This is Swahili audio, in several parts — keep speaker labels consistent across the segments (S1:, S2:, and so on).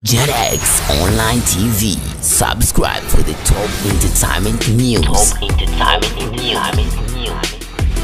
S1: JetX Online TV. Subscribe for the top entertainment news. Top entertainment news.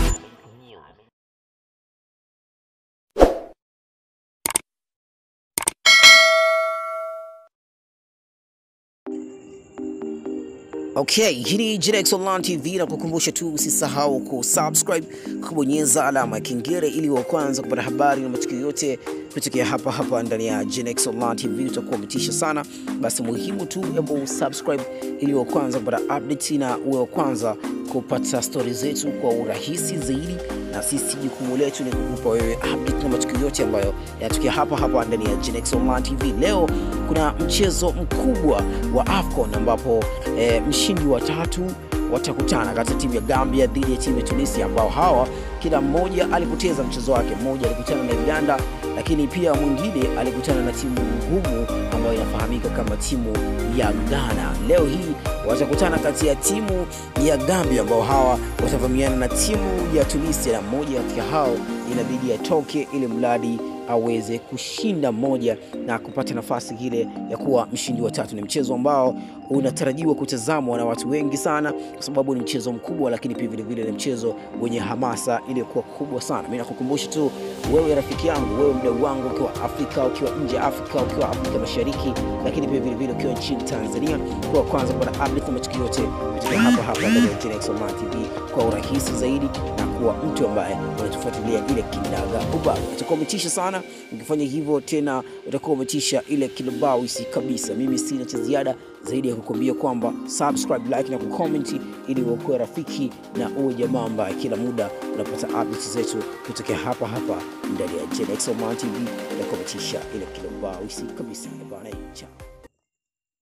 S2: Okay, hii ni JetX Online TV na kukumbusha tu usisahau kusubscribe, kubonyeza alama ya kengele ili wa kwanza kupata habari na matukio yote kutokea hapa hapa ndani ya JetX Online TV. Utakuwa umetisha sana, basi muhimu tu hebu subscribe ili wa kwanza kupata update na uwe wa kwanza kupata stori zetu kwa urahisi zaidi, na sisi jukumu letu ni kukupa wewe update na matukio yote ambayo yanatokea hapa hapa ndani ya JetX Online TV. Leo kuna mchezo mkubwa wa AFCON ambapo eh, mshindi wa tatu watakutana kati ya timu ya Gambia dhidi ya timu ya Tunisia, ambao hawa kila mmoja alipoteza mchezo wake. Mmoja alikutana na Uganda, lakini pia mwingine alikutana na timu ngumu ambayo inafahamika kama timu ya Ghana. Leo hii watakutana kati ya timu ya Gambia, ambao hawa watavamiana na timu ya Tunisia, na mmoja katika hao inabidi atoke ili mradi aweze kushinda mmoja na kupata nafasi ile ya kuwa mshindi wa tatu. Ni mchezo ambao unatarajiwa kutazamwa na watu wengi sana, kwa sababu ni mchezo mkubwa, lakini pia vilevile ni mchezo wenye hamasa iliyokuwa kubwa sana. Mimi nakukumbusha tu wewe, rafiki yangu, wewe mdau wangu, ukiwa Afrika, ukiwa nje ya Afrika, ukiwa Afrika Mashariki, lakini pia vilevile ukiwa nchini Tanzania, kwa kwanza kupata update na matukio yote kutoka hapa hapa ndani ya JetX Online TV kwa urahisi zaidi na kuwa mtu ambaye unatufuatilia ile kindaga ubaga. Utakuwa umetisha sana ukifanya hivyo, tena utakuwa umetisha ile kilobawisi kabisa. Mimi sina cha ziada zaidi ya kukuambia kwamba subscribe, like na kucomment ili uokoe rafiki na uwe jamaa ambaye kila muda unapata updates zetu kutokea hapa hapa ndani ya JetX Online TV na kumetisha ile kilobawisi kabisa. Bana, ciao.